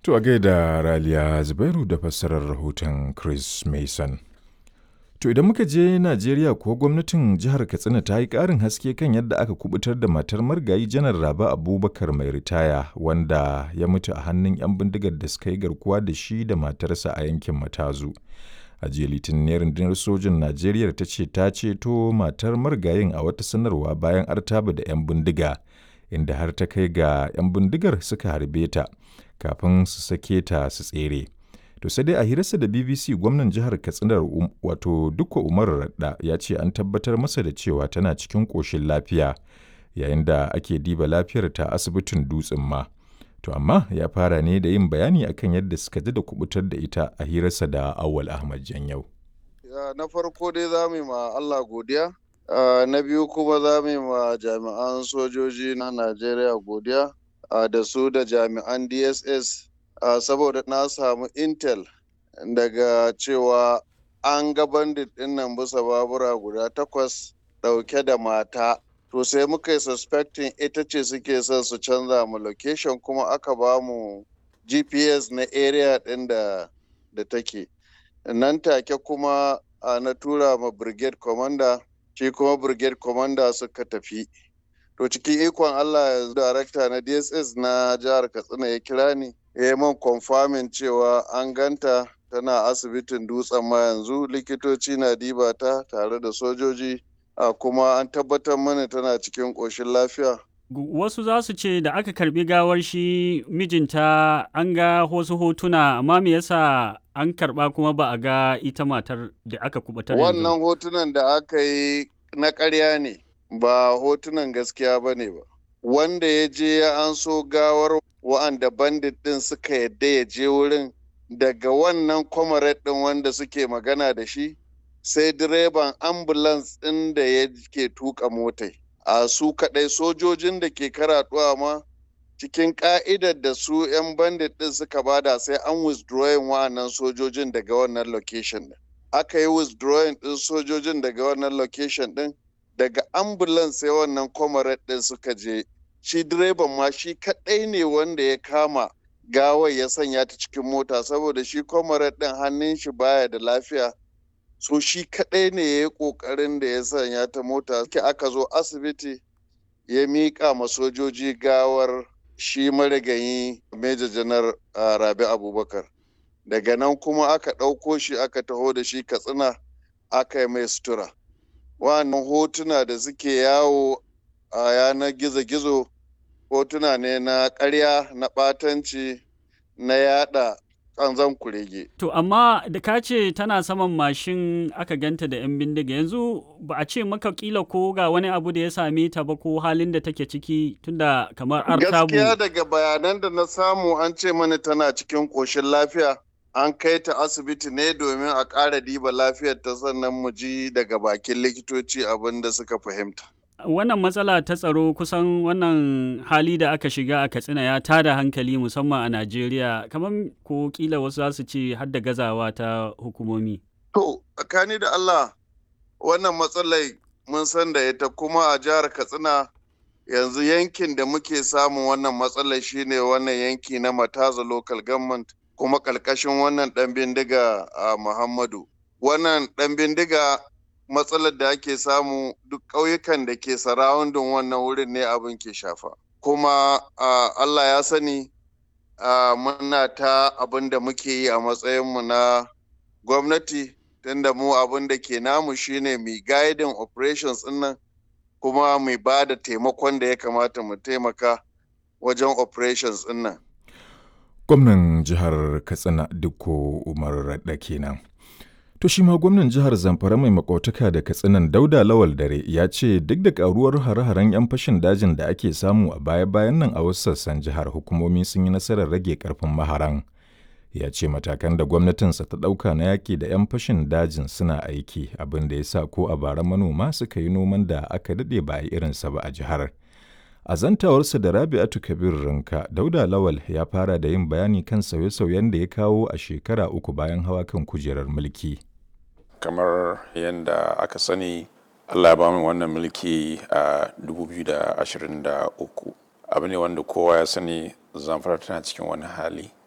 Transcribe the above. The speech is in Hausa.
To a gaida Raliya Zubairu da fassarar rahoton Chris Mason. To idan muka je Najeriya kuwa gwamnatin jihar Katsina ta yi ƙarin haske kan yadda aka kubutar da matar margayi janar Raba Abubakar mai ritaya wanda ya mutu a hannun 'yan bindigar da suka yi garkuwa da shi da matarsa a yankin Matazu. A jiya Litinin rundunar sojin Najeriya ta ce ta ceto matar marigayin a wata sanarwa bayan artaba da 'yan bindiga inda har ta kai ga 'yan bindigar suka harbe ta kafin su sake ta su tsere. To sai dai a hirarsa da BBC gwamnan jihar Katsina um, wato Dukko Umar Radda ya ce an tabbatar masa da cewa tana cikin ƙoshin lafiya yayin da ake diba lafiyar ta asibitin dutsen ma. To amma ya fara ne da yin bayani akan yadda suka ji da kubutar da ita a hirarsa da Awal Ahmad Janyau. Na farko dai za mu yi ma Allah godiya, na biyu kuma za mu yi ma jami'an sojoji na Najeriya godiya da su da jami'an DSS saboda na samu intel daga cewa an ga bandit ɗin nan bisa babura guda takwas ɗauke da mata to sai muka yi suspecting ita ce suke son su canza mu location kuma aka ba mu gps na area ɗin da da take nan take kuma na tura ma brigade commander shi kuma brigade commander suka tafi to cikin ikon allah darakta na dss na jihar katsina ya kira ni ya yi man confirming cewa an ganta tana asibitin dutsen ma yanzu likitoci na diba ta tare da sojoji a kuma an tabbatar mana tana cikin ƙoshin lafiya. Wasu za su ce da aka karbi gawar shi mijinta an ga wasu hotuna amma me yasa an karba kuma ba a ga ita matar da aka kubatar Wannan hotunan da aka yi na ƙarya ne ba hotunan gaskiya ba ne ba. Wanda ya je ya an so gawar wa'anda bandit ɗin suka yadda ya je wurin daga wannan comrade ɗin wanda suke magana da shi sai direban ambulance ɗin da ya ke tuka motai a su kaɗai sojojin da ke karatuwa ma cikin ƙa'idar da su 'yan bandit ɗin suka bada sai an withdrawing wa'annan sojojin daga wannan location ɗin aka yi withdrawing ɗin sojojin daga wannan location ɗin daga ambulance sai wannan comrade ɗin suka je shi direban ma shi kaɗai ne wanda ya kama gawar ya sanya ta cikin mota saboda shi comrade ɗin hannun shi baya da lafiya so shi kaɗai ne ya yi ƙoƙarin da ya sanya ta mota ke aka zo asibiti ya miƙa ma sojoji gawar shi marigayi Major janar rabi abubakar daga nan kuma aka ɗauko shi aka taho da shi katsina aka yi mai sutura wannan hotuna da suke yawo a yanar gizo-gizo hotuna ne na ƙarya na ɓatanci na yada kanzan kurege. To amma da ka ce tana saman mashin aka ganta da 'yan bindiga yanzu ba a ce maka kila ko ga wani abu da ya same ta ba ko halin da take ciki tunda kamar artabu. Gaskiya daga bayanan da na samu an ce mana tana cikin ƙoshin lafiya an kai ta asibiti ne domin a ƙara diba lafiyar ta sannan mu ji daga bakin likitoci abin da suka fahimta. wannan matsala ta tsaro kusan wannan hali da aka shiga a katsina ya tada hankali musamman a najeriya kamar ko kila wasu za su ce har da gazawa ta hukumomi to tsakani da allah wannan matsalai mun san da ita kuma a jihar katsina yanzu yankin da muke samun wannan matsalar shine wannan yanki na mataza local government kuma ƙarƙashin wannan ɗan bindiga a muhammadu wannan ɗan bindiga matsalar da ake samu duk ƙauyukan da ke sarawundin wannan wurin ne abin ke shafa kuma Allah ya sani muna ta abin da muke yi a matsayinmu na gwamnati tunda mu abin da ke namu shine mai guiding operations nan kuma mai ba da taimakon da ya kamata mu taimaka wajen operations nan. Gwamnan jihar Katsina Dukko Umar Radda kenan. To shi ma gwamnan jihar Zamfara mai makautaka da Katsinan Dauda Lawal Dare ya ce duk da karuwar hare-haren 'yan fashin dajin da ake samu a baya-bayan nan a wasu sassan jihar hukumomi sun yi nasarar rage karfin maharan. Ya ce matakan da gwamnatinsa ta ɗauka na yaƙi da 'yan fashin dajin suna aiki abin da ya sa ko a bara manoma suka yi noman da aka daɗe ba a irinsa ba a jihar. A zantawarsa da Rabi'atu Kabir Rinka, Dauda Lawal ya fara da yin bayani kan sauye-sauyen da ya kawo a shekara uku bayan hawa kan kujerar mulki. kamar yadda aka sani allah ya ba mu wannan mulki a 2023 abu ne wanda kowa ya sani zamfara tana cikin wani hali